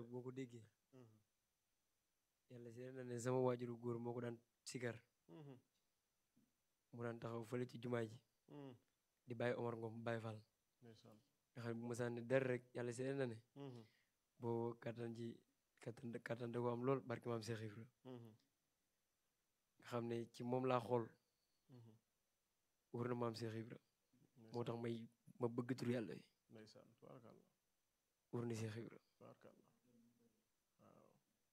boo ko déggee yàlla seet na ne sama waajuru góor moo ko daan sikar mu daan taxaw fële ci jumaa ji di bàyyi Omar Ngom Baye Fall ndeysaan nga xam ne bu ma sànni dara rek yàlla seet na ne boo kattan ji kattan kattan da ko am lool barke maam Cheikh Ibra nga xam ne ci moom laa xool wër na maam Cheikh Ibra moo tax may ma bëgg tur yàlla yi ndeysaan tubaarkàlla wër na Cheikh Ibra tubaarkàlla waaw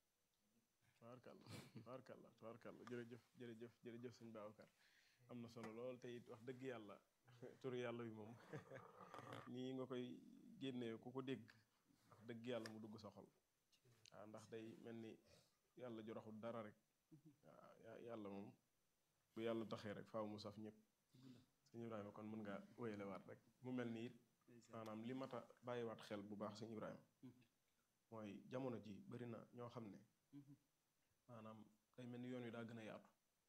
tubaarkàlla tubaarkàlla tubaarkàlla jërëjëf jërëjëf jërëjëf sëñ Babacar am na solo lool te it wax dëgg yàlla turu yàlla bi moom nii nga koy génnee ku ko dégg wax dëgg yàlla mu dugg sa xol waaw ndax day mel ni yàlla ju raxul dara rek waaw ya- yàlla moom bu yàlla taxee rek faaw mu saf ñëpp sëñ Ibrahima kon mën nga wéyale waat rek mu mel ni it maanaam li mat a bàyyiwaat xel bu baax sëñ Ibrahima mooy jamono ji bari na ñoo xam ne maanaam day mel ni yoon wi daa gën a yaatu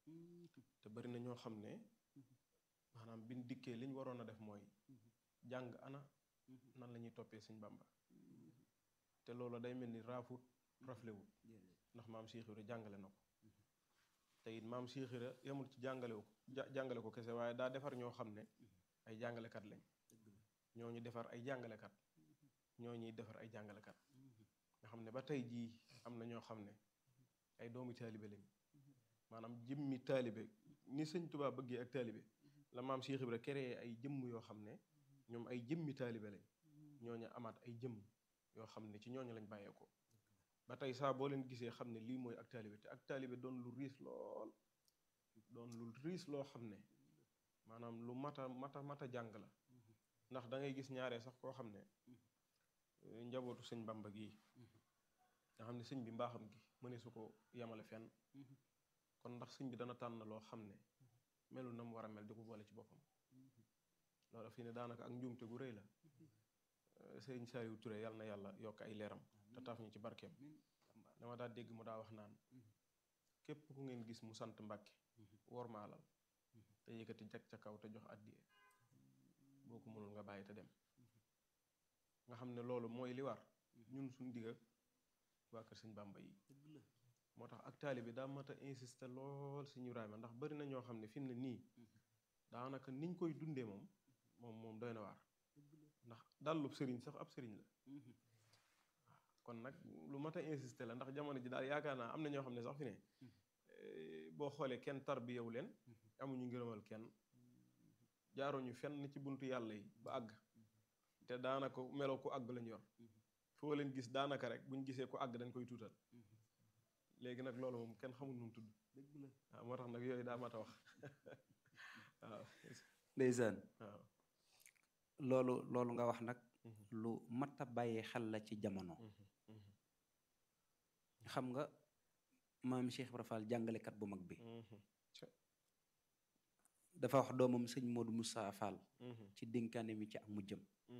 te bari na ñoo xam ne maanaam biñ dikkee liñ waroon a def mooy jàng ana nan la ñuy toppee sëñ Bàmba te loolu day mel ni raafut raflewut ndax maam Cheikh Ibra jàngale na ko te it maam Cheikh Ibra yemul ci jàngale ko ja- jàngale ko kese waaye daa defar ñoo xam ne ay jàngalekat lañ ñoo ñu defar ay jàngalekat ñoo ñuy defar ay jàngalekat nga xam ne ba tey jii am na ñoo xam ne ay doomu taalibe lañ maanaam jëmmi taalibe ni sëñ Tuubaa bëggee ak taalibe la maam Cheikh Ibra créé ay jëmm yoo xam ne ñoom ay jëmmi taalibe lañ ñooñu amaat ay jëmm yoo xam ne ci ñooñu lañ bàyyeekoo ba tey saa boo leen gisee xam ne lii mooy ak taalibe te ak taalibe doon lu riis lool doon lu riis loo xam ne maanaam lu mata mata mata jàng la ndax da ngay gis ñaaree sax koo xam ne eh, njabootu sëñ Bamba gii nga xam ne sëñ bi mbaaxam gi mëne su ko yemale fenn kon ndax sëñ bi dana tànn loo xam ne melul na mu war a mel di ko boole ci boppam loolu fii ne daanaka ak njuumte gu rëy la Eh, sëñ Saliou Touré yàlla na yàlla yokk ay leeram te taaf ñu ci barkeem dama daa dégg mu daa wax naan képp ku ngeen gis mu sant Mbàkke wormaalal te yëkkati jag ca kaw te jox addiye boo ko mënul nga bàyyi te dem nga xam ne loolu mooy li war ñun suñ digga waa kër sëñ Bàmba yi moo tax ak taalibe daa mat a insister lool sëñ Ibrahima ndax bari na ñoo xam ne fi mu ne nii daanaka niñ koy dundee moom moom moom doy na waar ndax dallub sëriñ sax ab sëriñ la kon nag lu mat a insister la ndax jamono ji daal yaakaar naa am na ñoo xam ne sax fi ne eh, boo xoolee kenn tarbiyewu leen amuñu ngërëmal kenn jaaruñu fenn ci buntu yàlla yi ba àgg te daanaka meloo ku àgg lañ yor foo leen gis daanaka rek buñ gisee ku àgg dañ koy tuutal léegi nag loolu moom kenn xamul nu mu tudd waaw moo tax nag yooyu daa mat a wax waaw ndeysaan waaw loolu loolu nga wax nag lu mat a bàyyi xel la ci jamono xam nga maam Cheikh Ibra Fall jàngalekat bu mag bi dafa wax doomam sëñ Modou Moussa Fall ci dénkaane mi ci ak mujjëm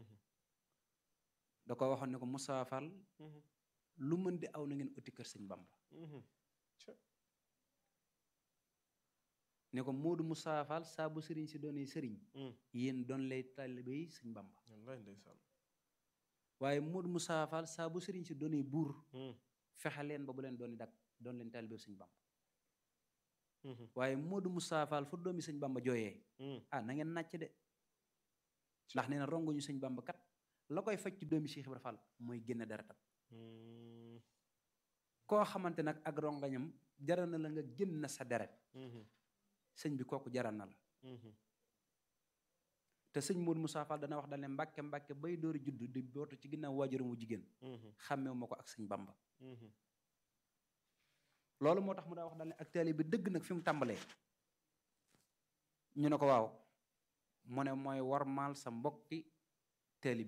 da ko waxoon ne ko Moussa Fall lu mën di aw na ngeen uti kër sëñ Bamba ne ko Modou Moussa Fall saa bu sëriñ si doonee sëriñ yéen doon lay taalibe yi sëñ Bamba wallaay ndeysaan waaye Modou Moussa Fall saa bu sëriñ si doonee buur fexe leen ba bu leen dooni dak doon leen taalibe sëñ Bamba waaye Modou Moussa Fall fu doomi sëñ Bamba jooyee ah na ngeen nàcc de ndax nee na rongoñu sëñ Bamba kat la koy faj ci doomi Cheikh Ibra Fall mooy génne deretam koo xamante nag ak rongañam jaral na la nga génn sa deret sëñ bi kooku jaral na la te sëñ Modou Moussa Fall dana wax dal ne mbàkke mbàkke bay dóori juddu di bootu ci ginnaaw waajuram wu jigéen xàmmeewu ma ko ak sëñ Bamba loolu moo tax mu daa wax dal ne ak taalibe bi dëgg nag fi mu tàmbalee ñu ne ko waaw mu ne mooy warmaal sa mbokki taalibe